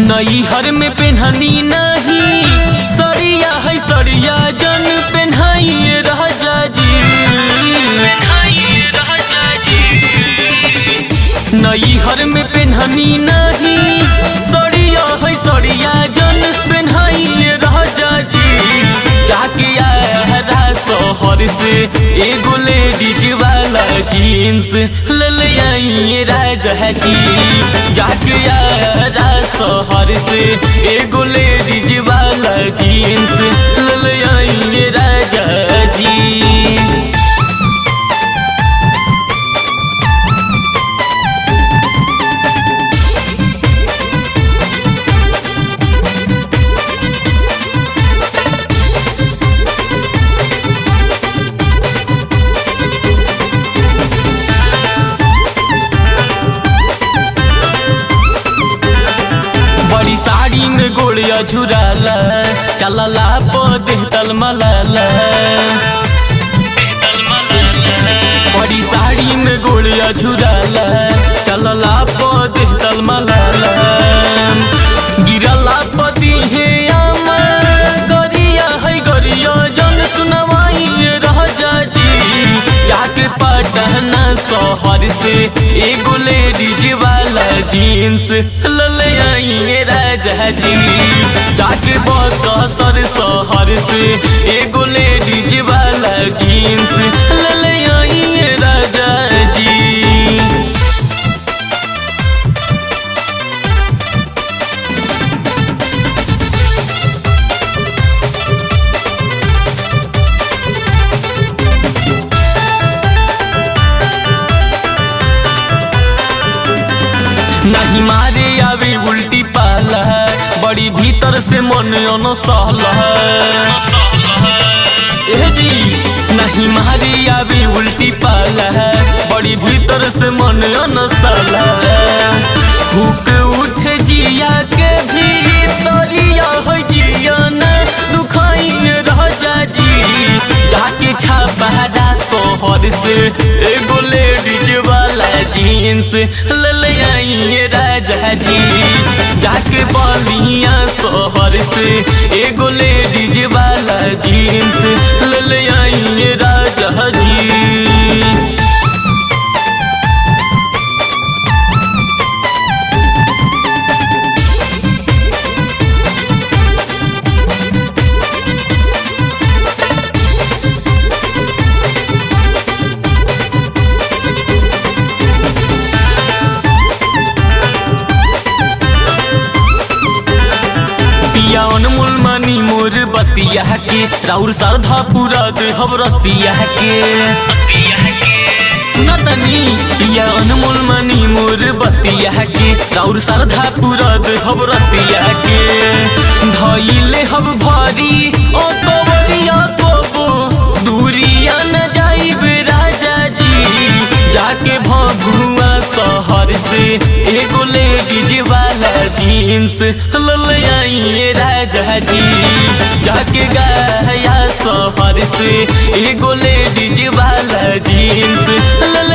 नई हर में पेन्हनी नहीं सड़िया है सड़िया जन पेन्हाइए राजा जी नई हर में पेन्हनी नहीं सड़िया है सड़िया जन पेन्हाइए राजा जी जाके आया शहर से एगो लेडीज वाला जीन्स ले ले आइए राजा जी जाके आया शहर से एगो लेडीज वाला जीन्स ले ले आइए राजा जी बड़ी साड़ी में गोड़िया झुराला चलला पद तलमलाला बड़ी साड़ी में गोड़िया झुराला चलला पद तलमलाला गिरला पति हे आमा गरिया है गरिया जन सुनवाई राजा जी जाके पटना शहर से एगो लेडीज वाला जीन्स लले आइए राजा जी जाके बकसर शहर से एगो लेडीज वाला जीन्स लले आइए राजा जी नहीं मारे आवे उल्टी पाला बड़ी भीतर से मन अनसहल ए जी नहीं मारे आवे उल्टी पाला बड़ी भीतर से मन अनसहल भूख उठे जिया के भीतरिया हो जिया न दुखाई राजा जी जाके छापहरा शहर से एगो लेडीज वाला जीन्स ले ले आइए राजा जी जाके बलिया शहर से एगो लेडीज वाला जीन्स ले ले आइए राजा जी पिया अनमोल मनी मोर बतिया के राउर श्रद्धा पूरा देहब रतिया के सुनतनी पिया अनमोल मनी मोर बतिया के राउर श्रद्धा पूरा देहब रतिया के धइले हब भारी ओ कवरिया कोबो दूरिया न जाइब राजा जी जाके भभुआ शहर से एगो लेडीज वाला जीन्स ले आइए राजा जी जाके गया शहर से एगो लेडीज वाला जीन्स ले